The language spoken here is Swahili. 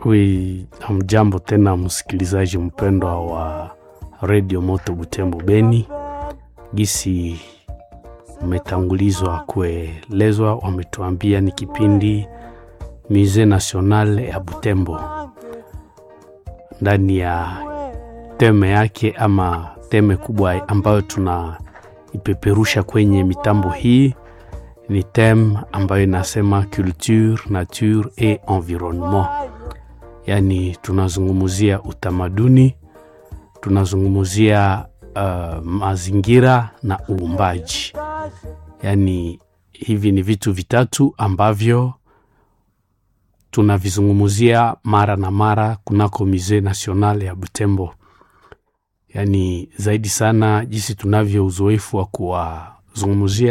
Wi, hamjambo tena msikilizaji mpendwa wa redio Moto Butembo Beni. Gisi umetangulizwa kuelezwa, wametuambia ni kipindi Musee National ya Butembo, ndani ya teme yake ama teme kubwa ambayo tunaipeperusha kwenye mitambo hii ni teme ambayo inasema culture, nature et environnement yaani tunazungumzia utamaduni, tunazungumzia uh, mazingira na uumbaji. Yaani hivi ni vitu vitatu ambavyo tunavizungumzia mara na mara kunako Musee National ya Butembo. Yaani zaidi sana jinsi tunavyo uzoefu wa kuwazungumzia